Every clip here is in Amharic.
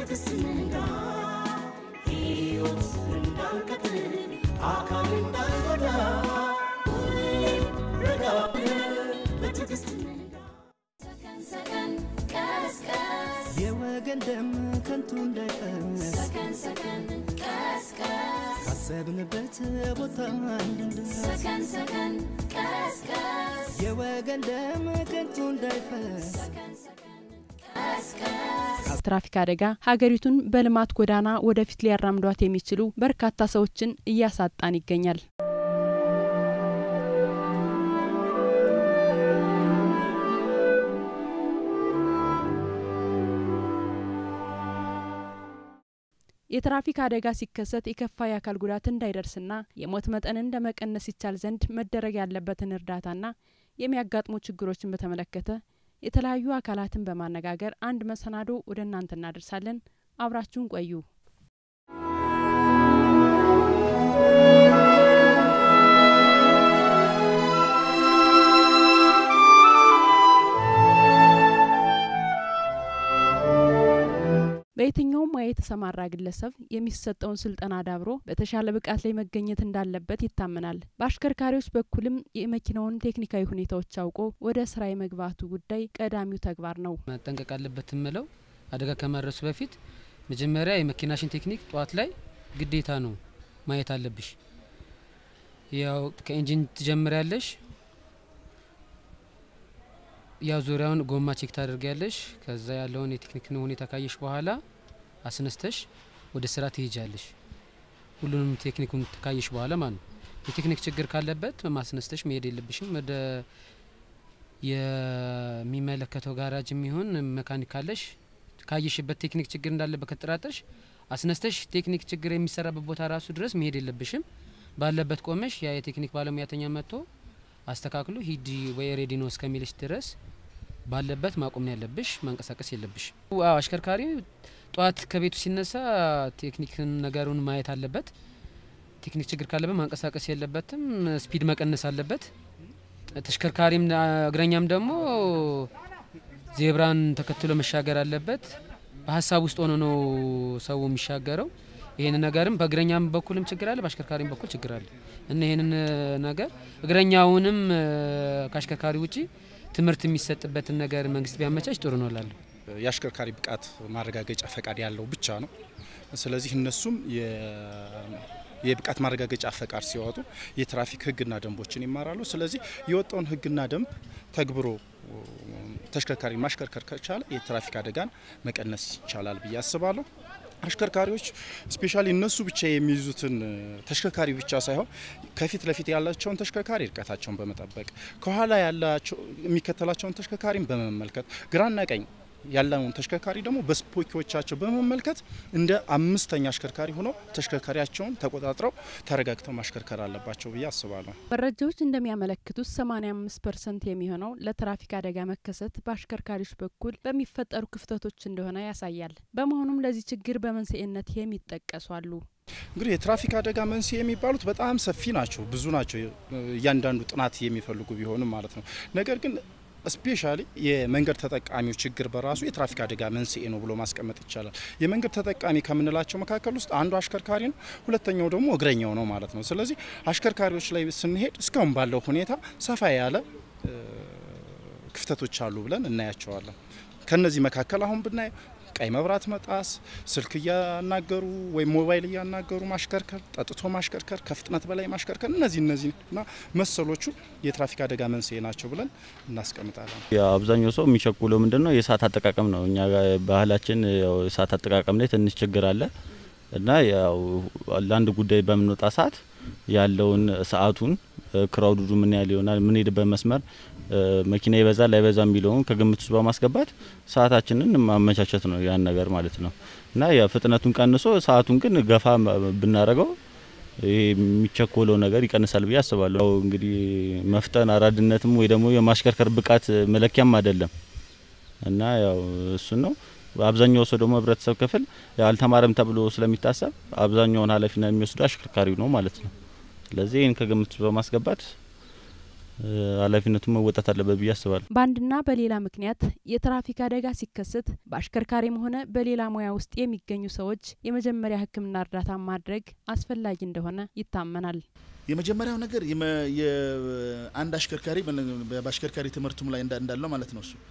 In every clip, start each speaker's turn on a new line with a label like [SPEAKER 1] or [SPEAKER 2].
[SPEAKER 1] በትዕግስት እንንዳ ሕይወት እንዳንቀጥል አካል እንዳንጎዳ ሁሌም ረጋ ብለን በትዕግስት እንንዳ
[SPEAKER 2] ሰከን ሰከን ቀስቀስ
[SPEAKER 3] የወገን ደም ከንቱ እንዳይፈስ
[SPEAKER 2] ሰከን ሰከን ቀስቀስ
[SPEAKER 3] ካሰብንበት ቦታ እንድንደርስ
[SPEAKER 2] ሰከን ሰከን ቀስቀስ
[SPEAKER 3] የወገን ደም ከንቱ እንዳይፈስ
[SPEAKER 2] ሰከን ሰከን ቀስቀስ
[SPEAKER 4] ትራፊክ አደጋ ሀገሪቱን በልማት ጎዳና ወደፊት ሊያራምዷት የሚችሉ በርካታ ሰዎችን እያሳጣን ይገኛል። የትራፊክ አደጋ ሲከሰት የከፋ የአካል ጉዳት እንዳይደርስና የሞት መጠንን ለመቀነስ ይቻል ዘንድ መደረግ ያለበትን እርዳታና የሚያጋጥሙ ችግሮችን በተመለከተ የተለያዩ አካላትን በማነጋገር አንድ መሰናዶ ወደ እናንተ እናደርሳለን። አብራችሁን ቆዩ። በየትኛውም ሙያ የተሰማራ ግለሰብ የሚሰጠውን ስልጠና ዳብሮ በተሻለ ብቃት ላይ መገኘት እንዳለበት ይታመናል። በአሽከርካሪዎች በኩልም የመኪናውን ቴክኒካዊ ሁኔታዎች አውቆ ወደ ስራ የመግባቱ ጉዳይ ቀዳሚው ተግባር ነው።
[SPEAKER 5] መጠንቀቅ አለበት የምለው አደጋ ከማድረሱ በፊት መጀመሪያ የመኪናሽን ቴክኒክ ጠዋት ላይ ግዴታ ነው ማየት አለብሽ። ያው ከኢንጂን ትጀምሪያለሽ። ያው ዙሪያውን ጎማ ቼክ ታደርጊያለሽ። ከዛ ያለውን የቴክኒክ ሁኔታ ካየሽ በኋላ አስነስተሽ ወደ ስራ ትሄጃለሽ። ሁሉንም ቴክኒኩን ካየሽ በኋላ ማለት ነው። የቴክኒክ ችግር ካለበት ማስነስተሽ መሄድ የለብሽም። ወደ የሚመለከተው ጋራጅ የሚሆን መካኒክ ካለሽ ካየሽበት ቴክኒክ ችግር እንዳለበት ከተጠራጠርሽ አስነስተሽ ቴክኒክ ችግር የሚሰራበት ቦታ ራሱ ድረስ መሄድ የለብሽም። ባለበት ቆመሽ ያ የቴክኒክ ባለሙያተኛ መጥቶ አስተካክሎ ሂዲ ወይ ሬዲ ነው እስከሚልሽ ድረስ ባለበት ማቆም ነው ያለብሽ፣ ማንቀሳቀስ የለብሽ። አዎ አሽከርካሪ ጠዋት ከቤቱ ሲነሳ ቴክኒክን ነገሩን ማየት አለበት። ቴክኒክ ችግር ካለበት ማንቀሳቀስ የለበትም፣ ስፒድ መቀነስ አለበት። ተሽከርካሪም እግረኛም ደግሞ ዜብራን ተከትሎ መሻገር አለበት። በሀሳብ ውስጥ ሆኖ ነው ሰው የሚሻገረው። ይህን ነገርም በእግረኛም በኩልም ችግር አለ፣ በአሽከርካሪም በኩል ችግር አለ እና ይህንን ነገር እግረኛውንም ከአሽከርካሪ ውጪ ትምህርት የሚሰጥበትን ነገር መንግስት ቢያመቻች ጥሩ ነው እላለሁ።
[SPEAKER 6] የአሽከርካሪ ብቃት ማረጋገጫ ፈቃድ ያለው ብቻ ነው። ስለዚህ እነሱም የብቃት ማረጋገጫ ፈቃድ ሲያወጡ የትራፊክ ሕግና ደንቦችን ይማራሉ። ስለዚህ የወጣውን ሕግና ደንብ ተግብሮ ተሽከርካሪ ማሽከርከር ከቻለ የትራፊክ አደጋን መቀነስ ይቻላል ብዬ አስባለሁ። አሽከርካሪዎች ስፔሻሊ እነሱ ብቻ የሚይዙትን ተሽከርካሪ ብቻ ሳይሆን ከፊት ለፊት ያላቸውን ተሽከርካሪ እርቀታቸውን በመጠበቅ ከኋላ ያላቸው የሚከተላቸውን ተሽከርካሪን በመመልከት ግራና ቀኝ ያለውን ተሽከርካሪ ደግሞ በስፖኪዎቻቸው በመመልከት እንደ አምስተኛ አሽከርካሪ ሆነው ተሽከርካሪያቸውን ተቆጣጥረው ተረጋግተው ማሽከርከር አለባቸው ብዬ አስባለሁ።
[SPEAKER 4] መረጃዎች እንደሚያመለክቱት 85 ፐርሰንት የሚሆነው ለትራፊክ አደጋ መከሰት በአሽከርካሪዎች በኩል በሚፈጠሩ ክፍተቶች እንደሆነ ያሳያል። በመሆኑም ለዚህ ችግር በመንስኤነት የሚጠቀሱ አሉ።
[SPEAKER 6] እንግዲህ የትራፊክ አደጋ መንስኤ የሚባሉት በጣም ሰፊ ናቸው፣ ብዙ ናቸው። እያንዳንዱ ጥናት የሚፈልጉ ቢሆንም ማለት ነው። ነገር ግን ስፔሻሊ የመንገድ ተጠቃሚው ችግር በራሱ የትራፊክ አደጋ መንስኤ ነው ብሎ ማስቀመጥ ይቻላል። የመንገድ ተጠቃሚ ከምንላቸው መካከል ውስጥ አንዱ አሽከርካሪ ነው፣ ሁለተኛው ደግሞ እግረኛው ነው ማለት ነው። ስለዚህ አሽከርካሪዎች ላይ ስንሄድ እስካሁን ባለው ሁኔታ ሰፋ ያለ ክፍተቶች አሉ ብለን እናያቸዋለን። ከነዚህ መካከል አሁን ብናይ ቀይ መብራት መጣስ፣ ስልክ እያናገሩ ወይም ሞባይል እያናገሩ ማሽከርከር፣ ጠጥቶ ማሽከርከር፣ ከፍጥነት በላይ ማሽከርከር፣ እነዚህ እነዚህና መሰሎቹ የትራፊክ አደጋ መንስኤ ናቸው ብለን እናስቀምጣለን።
[SPEAKER 7] አብዛኛው ሰው የሚቸኩለው ምንድን ነው? የሰዓት አጠቃቀም ነው። እኛ ባህላችን ያው የሰዓት አጠቃቀም ላይ ትንሽ ችግር አለ እና ያው ለአንድ ጉዳይ በምንወጣ ሰዓት ያለውን ሰዓቱን ክራውዱ ምን ያህል ይሆናል፣ የምንሄድበት መስመር መኪና ይበዛል አይበዛ የሚለውን ከግምት ውስጥ በማስገባት ሰዓታችንን ማመቻቸት ነው ያን ነገር ማለት ነው እና ፍጥነቱን ቀንሶ ሰዓቱን ግን ገፋ ብናደርገው ይሄ የሚቸኮለው ነገር ይቀንሳል ብዬ አስባለሁ። እንግዲህ መፍጠን አራድነትም ወይ ደግሞ የማሽከርከር ብቃት መለኪያም አይደለም እና ያው እሱን ነው። አብዛኛው ሰው ደግሞ ህብረተሰብ ክፍል አልተማረም ተብሎ ስለሚታሰብ አብዛኛውን ኃላፊነት የሚወስዱ አሽከርካሪው ነው ማለት ነው። ስለዚህ ይህን ከግምት በማስገባት ኃላፊነቱን መወጣት አለበት ብዬ አስባለሁ።
[SPEAKER 4] በአንድና በሌላ ምክንያት የትራፊክ አደጋ ሲከሰት በአሽከርካሪም ሆነ በሌላ ሙያ ውስጥ የሚገኙ ሰዎች የመጀመሪያ ሕክምና እርዳታ ማድረግ አስፈላጊ እንደሆነ ይታመናል።
[SPEAKER 8] የመጀመሪያው ነገር የመ- የአንድ አሽከርካሪ በነ- በአሽከርካሪ ትምህርቱም ላይ እንዳ- እንዳለው ማለት ነው እሱ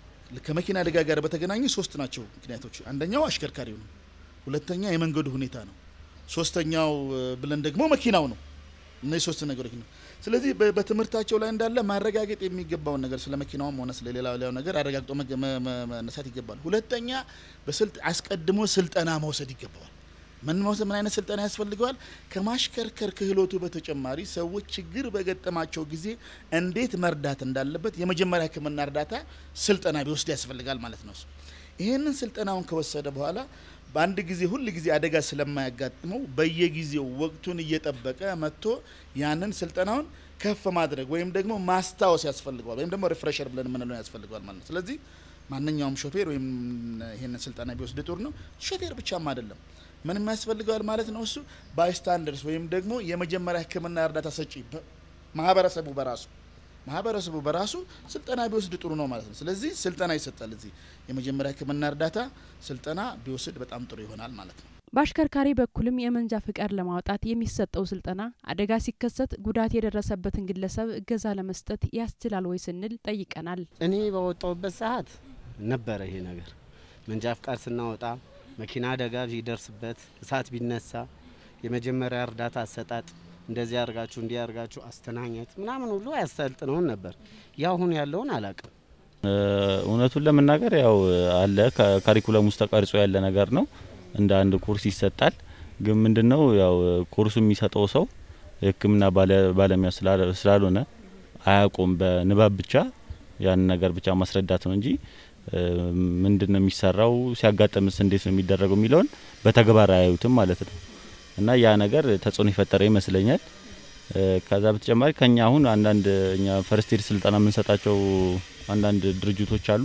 [SPEAKER 8] ከመኪና አደጋ ጋር በተገናኘ ሶስት ናቸው ምክንያቶች። አንደኛው አሽከርካሪው ነው፣ ሁለተኛ የመንገዱ ሁኔታ ነው፣ ሶስተኛው እ፣ ብለን ደግሞ መኪናው ነው። እነዚህ ሶስት ነገሮች ነው። ስለዚህ በ- በትምህርታቸው ላይ እንዳለ ማረጋገጥ የሚገባውን ነገር ስለ መኪናውም ሆነ ስለ ሌላ ሌላው ነገር አረጋግጦ መገ- መ- መ- መነሳት ይገባል። ሁለተኛ በስልጥ አስቀድሞ ስልጠና መውሰድ ይገባዋል። ምን መውሰድ ምን አይነት ስልጠና ያስፈልገዋል? ከማሽከርከር ክህሎቱ በተጨማሪ ሰዎች ችግር በገጠማቸው ጊዜ እንዴት መርዳት እንዳለበት የመጀመሪያ ሕክምና እርዳታ ስልጠና ቢወስድ ያስፈልጋል ማለት ነው። እሱ ይህንን ስልጠናውን ከወሰደ በኋላ በአንድ ጊዜ ሁል ጊዜ አደጋ ስለማያጋጥመው በየጊዜው ወቅቱን እየጠበቀ መጥቶ ያንን ስልጠናውን ከፍ ማድረግ ወይም ደግሞ ማስታወስ ያስፈልገዋል ወይም ደግሞ ሪፍሬሸር ብለን የምንለው ያስፈልገዋል ማለት ነው። ስለዚህ ማንኛውም ሾፌር ወይም ይህንን ስልጠና ቢወስድ ጥሩ ነው። ሾፌር ብቻም አይደለም ምንም ያስፈልገዋል ማለት ነው። እሱ ባይስታንደርስ ወይም ደግሞ የመጀመሪያ ሕክምና እርዳታ ሰጪ በ- ማህበረሰቡ በራሱ ማህበረሰቡ በራሱ ስልጠና ቢወስድ ጥሩ ነው ማለት ነው። ስለዚህ ስልጠና ይሰጣል። እዚህ የመጀመሪያ ሕክምና እርዳታ ስልጠና ቢወስድ በጣም ጥሩ ይሆናል ማለት ነው።
[SPEAKER 4] በአሽከርካሪ በኩልም የመንጃ ፍቃድ ለማውጣት የሚሰጠው ስልጠና አደጋ ሲከሰት ጉዳት የደረሰበትን ግለሰብ እገዛ ለመስጠት ያስችላል ወይ ስንል ጠይቀናል።
[SPEAKER 9] እኔ በወጣሁበት ሰዓት ነበረ ይሄ ነገር። መንጃ ፍቃድ ስናወጣ መኪና አደጋ ቢደርስበት እሳት ቢነሳ የመጀመሪያ እርዳታ አሰጣጥ እንደዚህ አርጋችሁ እንዲህ አርጋችሁ አስተናኘት ምናምን ሁሉ ያሰልጥነውን ነበር። ያሁን ያለውን አላቅም።
[SPEAKER 7] እ፣ እውነቱን ለመናገር ያው አለ ከካሪኩለም ውስጥ ተቀርጾ ያለ ነገር ነው። እንደ አንድ ኮርስ ይሰጣል። ግን ምንድነው ያው ኮርሱ የሚሰጠው ሰው የሕክምና ባለ- ባለሙያ ስላለ- ስላልሆነ አያውቁም። በንባብ ብቻ ያን ነገር ብቻ ማስረዳት ነው እንጂ እ፣ ምንድን ነው የሚሰራው፣ ሲያጋጥምስ እንዴት ነው የሚደረገው የሚለውን በተግባር አያዩትም ማለት ነው። እና ያ ነገር ተጽዕኖ የፈጠረ ይመስለኛል። እ፣ ከዛ በተጨማሪ ከኛ አሁን አንዳንድ እኛ ፈርስት ኤድ ስልጠና የምንሰጣቸው አንዳንድ ድርጅቶች አሉ።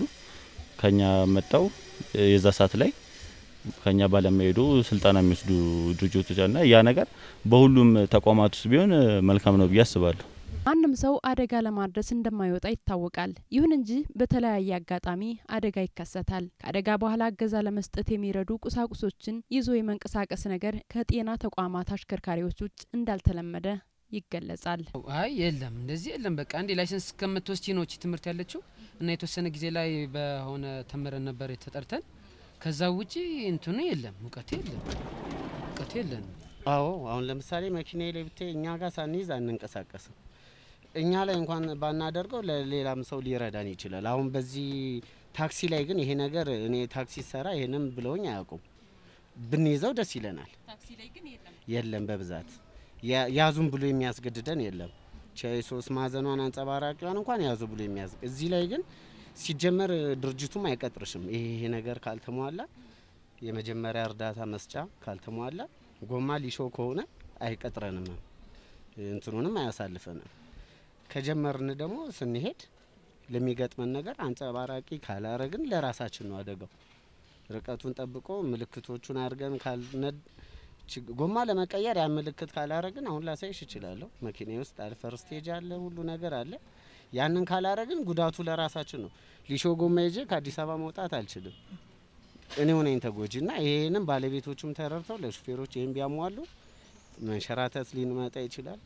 [SPEAKER 7] ከኛ መጣው የዛ ሰዓት ላይ ከኛ ባለሙያ ሄዶ ስልጠና የሚወስዱ ድርጅቶች እና ያ ነገር በሁሉም ተቋማት ውስጥ ቢሆን እ፣ መልካም ነው ብዬ አስባለሁ።
[SPEAKER 4] ማንም ሰው አደጋ ለማድረስ እንደማይወጣ ይታወቃል። ይሁን እንጂ በተለያየ አጋጣሚ አደጋ ይከሰታል። ከአደጋ በኋላ እገዛ ለመስጠት የሚረዱ ቁሳቁሶችን ይዞ የመንቀሳቀስ ነገር ከጤና ተቋማት አሽከርካሪዎች ውጭ እንዳልተለመደ ይገለጻል።
[SPEAKER 5] አይ የለም እንደዚህ የለም። በቃ አንዴ ላይሰንስ እስከምትወስጂ ነው እቺ ትምህርት ያለችው እና የተወሰነ ጊዜ ላይ በሆነ ተምረን ነበር ተጠርተን። ከዛ ውጪ እንትኑ የለም፣ እውቀት የለም፣ እውቀት የለም።
[SPEAKER 9] አዎ አሁን ለምሳሌ መኪና ላይ ብታይ እኛ ጋር ሳንይዝ አንንቀሳቀስም። እኛ ላይ እንኳን ባናደርገው ለሌላም ሰው ሊረዳን ይችላል። አሁን በዚህ ታክሲ ላይ ግን ይሄ ነገር እኔ ታክሲ ሰራ ይሄንም ብለውኝ አያውቁም። ብንይዘው ደስ ይለናል። የለም በብዛት ያ- ያዙን ብሎ የሚያስገድደን የለም። ቻይ ሶስት ማዕዘኗን አንጸባራቂዋን እንኳን ያዙ ብሎ የሚያዝ እዚህ ላይ ግን ሲጀመር ድርጅቱም አይቀጥርሽም። ይሄ ይሄ ነገር ካልተሟላ የመጀመሪያ እርዳታ መስጫ ካልተሟላ ጎማ ሊሾ ከሆነ አይቀጥረንም፣ እንትኑንም አያሳልፈንም። ከጀመርን ደግሞ ስንሄድ ለሚገጥመን ነገር አንጸባራቂ ካላረግን ለራሳችን ነው አደጋው። ርቀቱን ጠብቆ ምልክቶቹን አድርገን ካልነድ ችግ- ጎማ ለመቀየር ያን ምልክት ካላረግን አሁን ላሳይሽ እችላለሁ። መኪና ውስጥ አለ ፈርስቴጅ አለ፣ ሁሉ ነገር አለ። ያንን ካላረግን ጉዳቱ ለራሳችን ነው። ሊሾ ጎማ ይዤ ከአዲስ አበባ መውጣት አልችልም። እኔው ነኝ ተጎጂ እና ይሄንም ባለቤቶቹም ተረድተው ለሹፌሮች ይህን ቢያሟሉ መንሸራተት ሊመጣ ይችላል።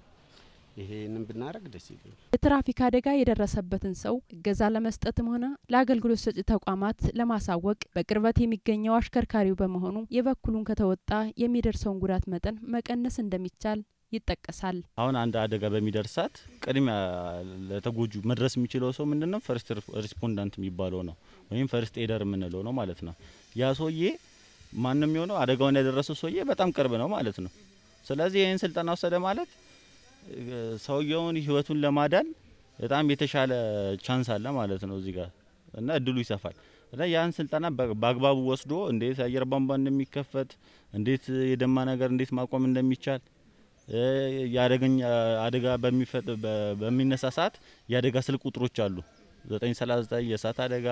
[SPEAKER 9] ይሄንን ብናደረግ ደስ ይለኛል።
[SPEAKER 4] የትራፊክ አደጋ የደረሰበትን ሰው እገዛ ለመስጠትም ሆነ ለአገልግሎት ሰጪ ተቋማት ለማሳወቅ በቅርበት የሚገኘው አሽከርካሪው በመሆኑ የበኩሉን ከተወጣ የሚደርሰውን ጉዳት መጠን መቀነስ እንደሚቻል ይጠቀሳል።
[SPEAKER 7] አሁን አንድ አደጋ በሚደርስ ሰዓት ቅድሚያ ለተጎጁ መድረስ የሚችለው ሰው ምንድን ነው? ፈርስት ሪስፖንዳንት የሚባለው ነው ወይም ፈርስት ኤደር የምንለው ነው ማለት ነው። ያ ሰውዬ ማንም የሆነው አደጋውን ያደረሰው ሰውዬ በጣም ቅርብ ነው ማለት ነው። ስለዚህ ይህን ስልጠና ወሰደ ማለት እ፣ ሰውየውን ህይወቱን ለማዳን በጣም የተሻለ ቻንስ አለ ማለት ነው እዚህ ጋር እና እድሉ ይሰፋል እና ያን ስልጠና በ- በአግባቡ ወስዶ እንዴት አየር ቧንቧ እንደሚከፈት እንዴት የደማ ነገር እንዴት ማቆም እንደሚቻል እ፣ የአደገኛ አደጋ በሚፈጥ በ- በሚነሳ ሰዓት የአደጋ ስልክ ቁጥሮች አሉ 939 የእሳት አደጋ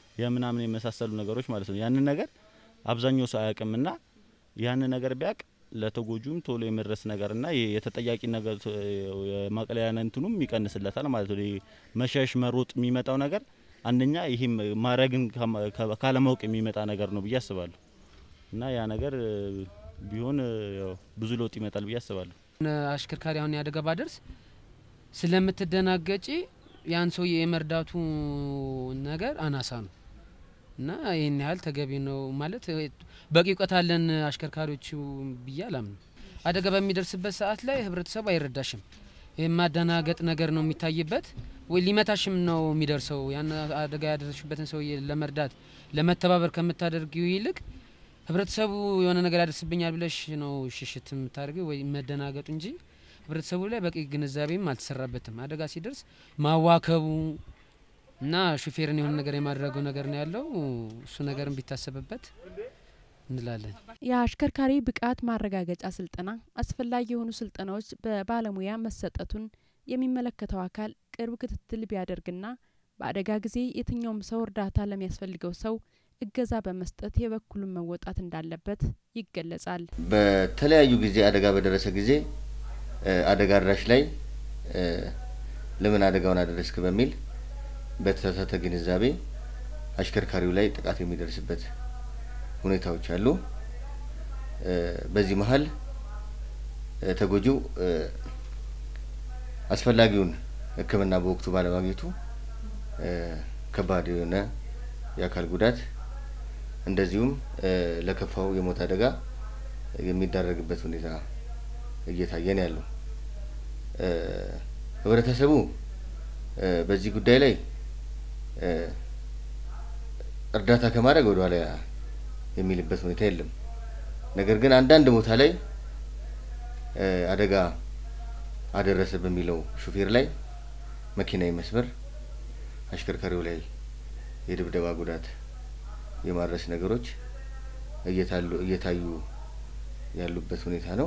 [SPEAKER 7] የምናምን የመሳሰሉ ነገሮች ማለት ነው። ያንን ነገር አብዛኛው ሰው አያውቅምና ያንን ነገር ቢያውቅ ለተጎጁም ቶሎ የመድረስ ነገርና የ- የተጠያቂ ነገር የማቅለያ እንትኑም ይቀንስለታል ማለት ነው። ይሄ መሸሽ መሮጥ የሚመጣው ነገር አንደኛ ይህም ማድረግን ከማ- ከ- ካለማወቅ የሚመጣ ነገር ነው ብዬ አስባለሁ እና ያ ነገር እ፣ ቢሆን እ፣ ያው ብዙ ለውጥ ይመጣል ብዬ አስባለሁ።
[SPEAKER 5] አሽከርካሪ አሁን ያደጋ ባደርስ ስለምትደናገጪ ያን ሰውዬ የመርዳቱ ነገር አናሳ ነው እና ይህን ያህል ተገቢ ነው ማለት እ፣ በቂ እውቀት አለን አሽከርካሪዎቹ ብዬ አላምንም። አደጋ በሚደርስበት ሰዓት ላይ ህብረተሰቡ አይረዳሽም። የማደናገጥ ነገር ነው የሚታይበት ወይ ሊመታሽም ነው የሚደርሰው። ያን አደጋ ያደረሽበትን ሰውዬ ለመርዳት ለመተባበር ከምታደርጊው ይልቅ ህብረተሰቡ የሆነ ነገር ያደርስብኛል ብለሽ ነው ሽሽት የምታደርጊው ወይ መደናገጡ እንጂ ህብረተሰቡ ላይ በቂ ግንዛቤም አልተሰራበትም። አደጋ ሲደርስ ማዋከቡ እና ሹፌርን የሆነ ነገር የማድረገው ነገር ነው ያለው። እሱ ነገርን ቢታሰብበት እንላለን።
[SPEAKER 4] የአሽከርካሪ ብቃት ማረጋገጫ ስልጠና አስፈላጊ የሆኑ ስልጠናዎች በባለሙያ መሰጠቱን የሚመለከተው አካል ቅርብ ክትትል ቢያደርግና በአደጋ ጊዜ የትኛውም ሰው እርዳታ ለሚያስፈልገው ሰው እገዛ በመስጠት የበኩሉን መወጣት እንዳለበት ይገለጻል።
[SPEAKER 10] በተለያዩ ጊዜ አደጋ በደረሰ ጊዜ እ፣ አደጋ አድራሽ ላይ እ፣ ለምን አደጋውን አደረስክ በሚል በተሳሳተ ግንዛቤ አሽከርካሪው ላይ ጥቃት የሚደርስበት ሁኔታዎች አሉ። እ፣ በዚህ መሀል እ፣ ተጎጂው እ፣ አስፈላጊውን ሕክምና በወቅቱ ባለማግኘቱ እ፣ ከባድ የሆነ የአካል ጉዳት እንደዚሁም እ፣ ለከፋው የሞት አደጋ የሚዳረግበት ሁኔታ እየታየ ነው ያለው። እ፣ ህብረተሰቡ እ፣ በዚህ ጉዳይ ላይ እ፣ እርዳታ ከማድረግ ወደ ኋላ የሚልበት ሁኔታ የለም። ነገር ግን አንዳንድ ቦታ ላይ እ፣ አደጋ አደረሰ በሚለው ሹፌር ላይ መኪና የመስበር አሽከርካሪው ላይ የድብደባ ጉዳት የማድረስ ነገሮች እየታሉ እየታዩ ያሉበት ሁኔታ ነው።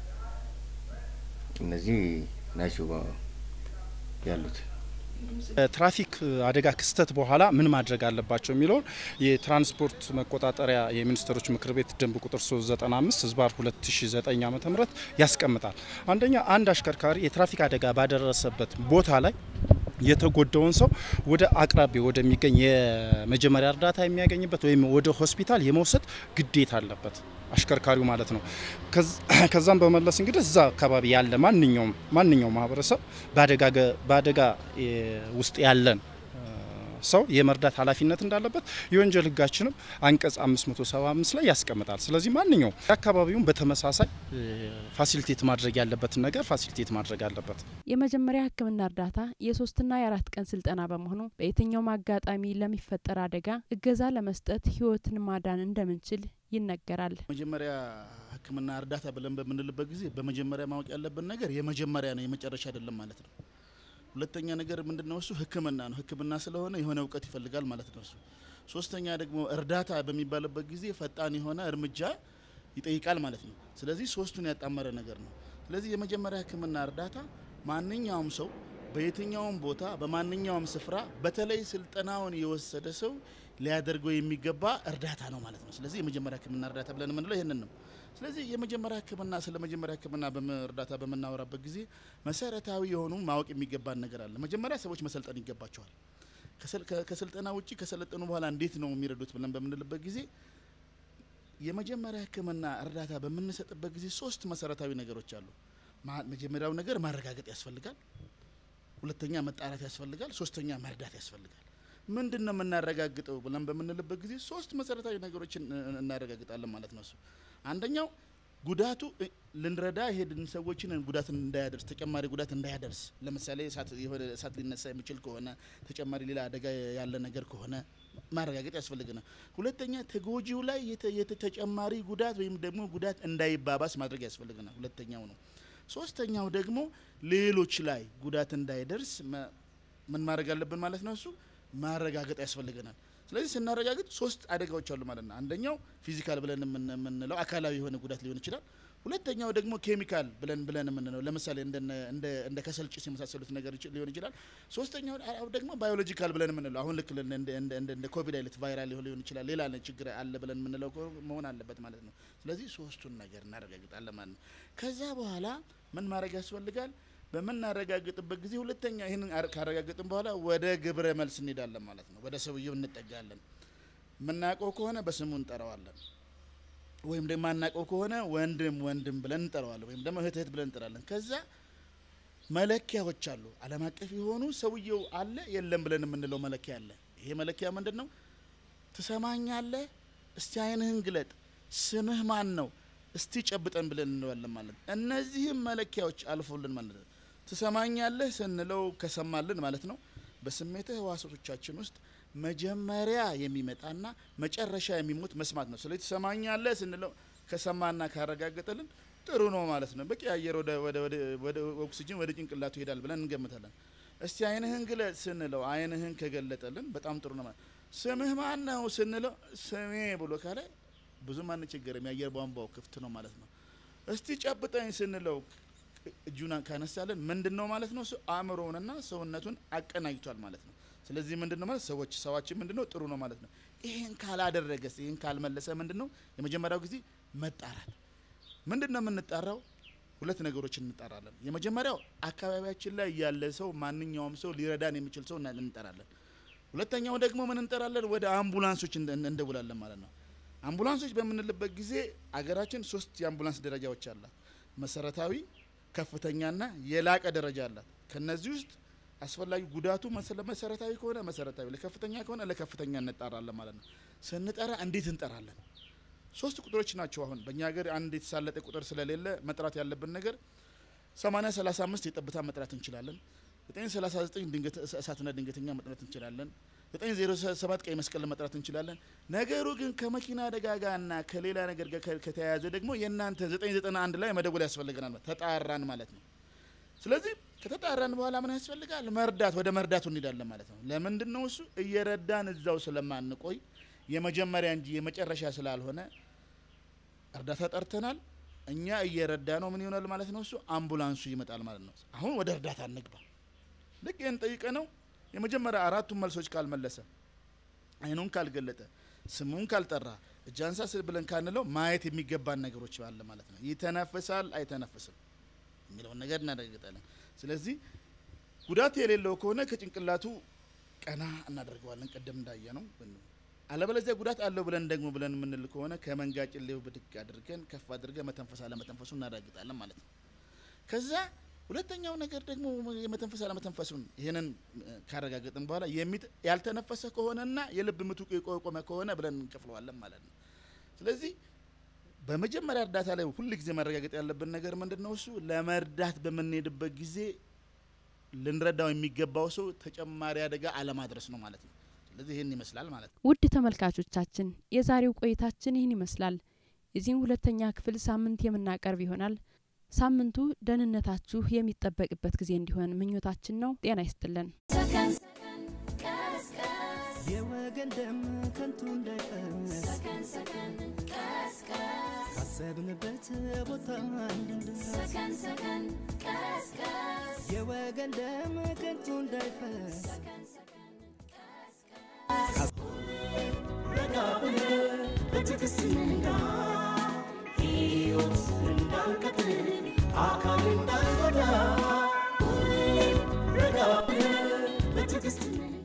[SPEAKER 10] እነዚህ ናቸው ባ- ያሉት።
[SPEAKER 6] ትራፊክ አደጋ ክስተት በኋላ ምን ማድረግ አለባቸው የሚለውን የትራንስፖርት መቆጣጠሪያ የሚኒስትሮች ምክር ቤት ደንብ ቁጥር 395 ህዝባር 2009 ዓ ም ያስቀምጣል። አንደኛ አንድ አሽከርካሪ የትራፊክ አደጋ ባደረሰበት ቦታ ላይ የተጎዳውን ሰው ወደ አቅራቢያ ወደሚገኝ የመጀመሪያ እርዳታ የሚያገኝበት ወይም ወደ ሆስፒታል የመውሰድ ግዴታ አለበት አሽከርካሪው ማለት ነው። ከዝ- ከዛም በመለስ እንግዲህ እዛ አካባቢ ያለ ማንኛውም ማንኛውም ማህበረሰብ በአደጋ ገ- በአደጋ እ፣ ውስጥ ያለን እ፣ ሰው የመርዳት ኃላፊነት እንዳለበት የወንጀል ህጋችንም አንቀጽ 575 ላይ ያስቀምጣል። ስለዚህ ማንኛውም አካባቢውን በተመሳሳይ እ፣ ፋሲሊቴት ማድረግ ያለበትን ነገር ፋሲሊቴት ማድረግ አለበት።
[SPEAKER 4] የመጀመሪያ ሕክምና እርዳታ የሶስትና የአራት ቀን ስልጠና በመሆኑ በየትኛውም አጋጣሚ ለሚፈጠር አደጋ እገዛ ለመስጠት ህይወትን ማዳን እንደምንችል ይነገራል።
[SPEAKER 8] መጀመሪያ ህክምና እርዳታ ብለን በምንልበት ጊዜ በመጀመሪያ ማወቅ ያለብን ነገር የመጀመሪያ ነው፣ የመጨረሻ አይደለም ማለት ነው። ሁለተኛ ነገር ምንድን ነው? እሱ ህክምና ነው። ህክምና ስለሆነ የሆነ እውቀት ይፈልጋል ማለት ነው እሱ። ሶስተኛ ደግሞ እርዳታ በሚባልበት ጊዜ ፈጣን የሆነ እርምጃ ይጠይቃል ማለት ነው። ስለዚህ ሶስቱን ያጣመረ ነገር ነው። ስለዚህ የመጀመሪያ ህክምና እርዳታ ማንኛውም ሰው በየትኛውም ቦታ በማንኛውም ስፍራ በተለይ ስልጠናውን የወሰደ ሰው ሊያደርገው የሚገባ እርዳታ ነው ማለት ነው። ስለዚህ የመጀመሪያ ህክምና እርዳታ ብለን የምንለው ይህንን ነው። ስለዚህ የመጀመሪያ ህክምና ስለ መጀመሪያ ህክምና በመ- እርዳታ በምናወራበት ጊዜ መሰረታዊ የሆኑ ማወቅ የሚገባን ነገር አለ። መጀመሪያ ሰዎች መሰልጠን ይገባቸዋል። ከሰል- ከ- ከስልጠና ውጭ ከሰለጠኑ በኋላ እንዴት ነው የሚረዱት ብለን በምንልበት ጊዜ የመጀመሪያ ህክምና እርዳታ በምንሰጥበት ጊዜ ሶስት መሰረታዊ ነገሮች አሉ። ማ- መጀመሪያው ነገር ማረጋገጥ ያስፈልጋል። ሁለተኛ መጣራት ያስፈልጋል። ሶስተኛ መርዳት ያስፈልጋል። ምንድን ነው የምናረጋግጠው ብለን በምንልበት ጊዜ ሶስት መሰረታዊ ነገሮችን እ- እ- እናረጋግጣለን ማለት ነው። እሱ አንደኛው ጉዳቱ እ- ልንረዳ የሄድን ሰዎችን ጉዳት እንዳያደርስ ተጨማሪ ጉዳት እንዳያደርስ፣ ለምሳሌ እሳት የሆነ እሳት ሊነሳ የሚችል ከሆነ ተጨማሪ ሌላ አደጋ ያለ ነገር ከሆነ ማረጋገጥ ያስፈልገናል። ሁለተኛ ተጎጂው ላይ የተ- የተ- ተጨማሪ ጉዳት ወይም ደግሞ ጉዳት እንዳይባባስ ማድረግ ያስፈልገናል። ሁለተኛው ነው። ሶስተኛው ደግሞ ሌሎች ላይ ጉዳት እንዳይደርስ መ- ምን ማድረግ አለብን ማለት ነው። እሱ ማረጋገጥ ያስፈልገናል። ስለዚህ ስናረጋግጥ ሶስት አደጋዎች አሉ ማለት ነው። አንደኛው ፊዚካል ብለን የምን- የምንለው አካላዊ የሆነ ጉዳት ሊሆን ይችላል። ሁለተኛው ደግሞ ኬሚካል ብለን ብለን የምንለው ለምሳሌ እንደነ እንደ እንደ ከሰል ጭስ የመሳሰሉት ነገር ይች- ሊሆን ይችላል። ሶስተኛው አ- ደግሞ ባዮሎጂካል ብለን የምንለው አሁን ልክ እንደ እንደ እንደ እንደ ኮቪድ አይነት ቫይራል ሊሆን ይችላል። ሌላ አይነት ችግር አለ ብለን የምንለው ከሆነ መሆን አለበት ማለት ነው። ስለዚህ ሶስቱን ነገር እናረጋግጣለን ማለት ነው። ከዛ በኋላ ምን ማድረግ ያስፈልጋል? በምናረጋግጥበት ጊዜ ሁለተኛ ይህንን አረ- ካረጋግጥን በኋላ ወደ ግብረ መልስ እንሄዳለን ማለት ነው። ወደ ሰውየው እንጠጋለን። የምናውቀው ከሆነ በስሙ እንጠራዋለን ወይም ደግሞ ማናውቀው ከሆነ ወንድም ወንድም ብለን እንጠራዋለን፣ ወይም ደግሞ እህት እህት ብለን እንጠራለን። ከዛ መለኪያዎች አሉ፣ ዓለም አቀፍ የሆኑ ሰውየው አለ የለም ብለን የምንለው መለኪያ አለ። ይሄ መለኪያ ምንድን ነው? ትሰማኛለህ? እስቲ አይንህን ግለጥ። ስምህ ማን ነው? እስቲ ጨብጠን ብለን እንለዋለን ማለት ነው። እነዚህም መለኪያዎች አልፎልን ማለት ነው። ትሰማኛለህ ስንለው ከሰማልን ማለት ነው። በስሜት ህዋሳቶቻችን ውስጥ መጀመሪያ የሚመጣና መጨረሻ የሚሞት መስማት ነው። ስለዚህ ትሰማኛለህ ስንለው ከሰማና ካረጋገጠልን ጥሩ ነው ማለት ነው። በቂ አየር ወደ ወደ ወደ ወደ ኦክሲጅን ወደ ጭንቅላቱ ይሄዳል ብለን እንገምታለን። እስቲ አይንህን ግለጥ ስንለው አይንህን ከገለጠልን በጣም ጥሩ ነው ማለት ስምህ ማን ነው ስንለው ስሜ ብሎ ካለ ብዙም አንቸገርም። የአየር ቧንቧው ክፍት ነው ማለት ነው። እስቲ ጨብጠኝ ስንለው እጁን ካነሳለን ምንድን ነው ማለት ነው? እሱ አእምሮውንና ሰውነቱን አቀናጅቷል ማለት ነው። ስለዚህ ምንድን ነው ማለት ሰዎች ሰዋችን ምንድን ነው ጥሩ ነው ማለት ነው። ይህን ካላደረገስ ይህን ካልመለሰ ምንድን ነው የመጀመሪያው ጊዜ መጣራት። ምንድን ነው የምንጣራው? ሁለት ነገሮችን እንጠራለን። የመጀመሪያው አካባቢያችን ላይ ያለ ሰው ማንኛውም ሰው ሊረዳን የሚችል ሰው እና- እንጠራለን። ሁለተኛው ደግሞ ምን እንጠራለን? ወደ አምቡላንሶች እንደ- እንደውላለን ማለት ነው። አምቡላንሶች በምንልበት ጊዜ አገራችን ሶስት የአምቡላንስ ደረጃዎች አላት። መሰረታዊ፣ ከፍተኛና የላቀ ደረጃ አላት። ከነዚህ ውስጥ አስፈላጊ ጉዳቱ መሰለ- መሰረታዊ ከሆነ መሰረታዊ፣ ለከፍተኛ ከሆነ ለከፍተኛ እንጣራለን ማለት ነው። ስንጠራ እንዴት እንጠራለን? ሶስት ቁጥሮች ናቸው። አሁን በእኛ ሀገር አንድ የተሳለጠ ቁጥር ስለሌለ መጥራት ያለብን ነገር 80 35 የጠብታ መጥራት እንችላለን። 939 ድንገት እሳትና ድንገተኛ መጥራት እንችላለን። 907 ቀይ መስቀል መጥራት እንችላለን። ነገሩ ግን ከመኪና አደጋ ጋርና ከሌላ ነገር ጋር ከ- ከተያያዘ ደግሞ የእናንተ 991 ላይ መደወል ያስፈልገናል። ማለት ተጣራን ማለት ነው። ስለዚህ ከተጣራን በኋላ ምን ያስፈልጋል? መርዳት፣ ወደ መርዳቱ እንሄዳለን ማለት ነው። ለምንድን ነው እሱ እየረዳን እዛው ስለማንቆይ የመጀመሪያ እንጂ የመጨረሻ ስላልሆነ እርዳታ ጠርተናል። እኛ እየረዳ ነው ምን ይሆናል ማለት ነው። እሱ አምቡላንሱ ይመጣል ማለት ነው። አሁን ወደ እርዳታ እንግባ። ልክ ይህን ጠይቀ ነው የመጀመሪያ አራቱን መልሶች ካልመለሰ፣ አይኑን ካልገለጠ፣ ስሙን ካልጠራ፣ እጅ አንሳ ስል ብለን ካንለው ማየት የሚገባን ነገሮች አለ ማለት ነው። ይተነፍሳል አይተነፍስም የሚለውን ነገር እናረጋግጣለን። ስለዚህ ጉዳት የሌለው ከሆነ ከጭንቅላቱ ቀና እናደርገዋለን፣ ቀደም እንዳየ ነው። አለበለዚያ ጉዳት አለው ብለን ደግሞ ብለን የምንል ከሆነ ከመንጋ ጭሌው ብድግ አድርገን ከፍ አድርገን መተንፈስ አለመተንፈሱ እናረጋግጣለን ማለት ነው። ከዛ ሁለተኛው ነገር ደግሞ የመተንፈስ አለመተንፈሱን ይህንን እ፣ ካረጋገጥን በኋላ የሚጥ- ያልተነፈሰ ከሆነና የልብ ምቱ የቆመ ከሆነ ብለን እንከፍለዋለን ማለት ነው። ስለዚህ በመጀመሪያ እርዳታ ላይ ሁል ጊዜ ማረጋገጥ ያለብን ነገር ምንድን ነው? እሱ ለመርዳት በምንሄድበት ጊዜ ልንረዳው የሚገባው ሰው ተጨማሪ አደጋ አለማድረስ ነው ማለት ነው። ስለዚህ ይህን ይመስላል ማለት ነው።
[SPEAKER 4] ውድ ተመልካቾቻችን የዛሬው ቆይታችን ይህን ይመስላል። የዚህም ሁለተኛ ክፍል ሳምንት የምናቀርብ ይሆናል። ሳምንቱ ደህንነታችሁ የሚጠበቅበት ጊዜ እንዲሆን ምኞታችን ነው። ጤና ይስጥልን።
[SPEAKER 2] ሰከን ሰከን ቀስቀስ
[SPEAKER 3] የወገን ደም ከንቱ እንዳይፈስ
[SPEAKER 2] ሰከን ሰከን ቀስቀስ
[SPEAKER 3] ካሰብንበት ቦታ እንድንደርስ
[SPEAKER 2] ሰከን ሰከን ቀስቀስ
[SPEAKER 3] የወገን ደም ከንቱ እንዳይፈስ
[SPEAKER 2] ሰከን ሰከን ቀስቀስ
[SPEAKER 1] ረጋ ብለን በትዕግስት እንንጋ ሕይወት እንዳንቀጥል አካል እንዳንጎዳ ሁሌም ረጋ ብለን በትዕግስት እንንጋ